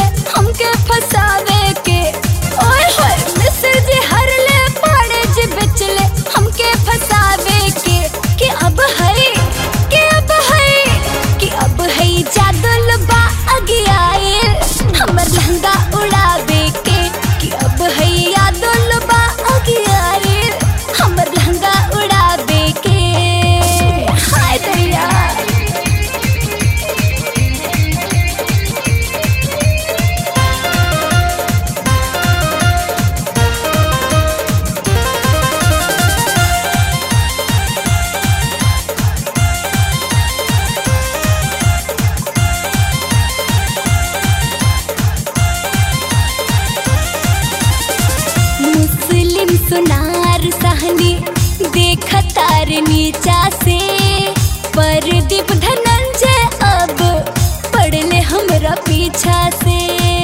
हमके फसावे के ओए होए मिस्र जी हर ले पाड़े जी बेचले हमके फसावे के कि अब है कि अब है कि अब है जादल बा अगियाए हमर लहंगा उड़ावे के कि अब है यादल बा अगियाए हमर लहंगा उड़ावे के हाय दैया मुस्लिम सुनार सहनी देख तार नीचा से परदीप धनंजय अब पड़ले हमरा पीछा से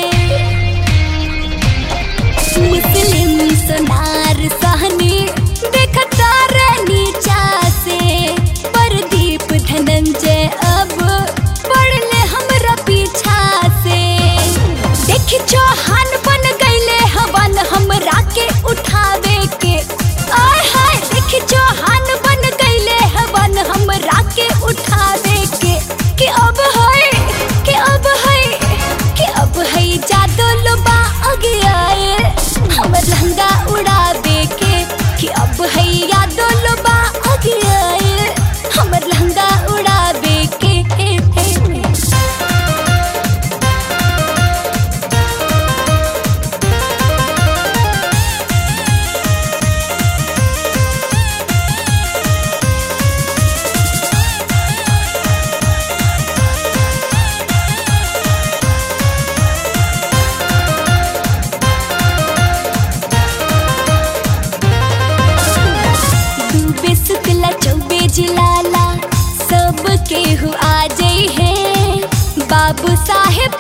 मुस्लिम सुनार सहनी देख तार नीचा से परदीप धनंजय अब पड़ले हमरा पीछा से देखी चौहान बन गईले हवन हमरा के उठावे के आय हाय देखी चौहान बन गईले हवन हमरा के उठावे के कि अब है कि अब है कि अब है जादू लोबा आगे आए हमर लहंगा उड़ावे के कि अब है यादो लोबा आगे आए हमर लहंगा उड़ावे के डूबे शुक्ला चौबे जिलाला सब केहू आ जाई है बाबू साहेब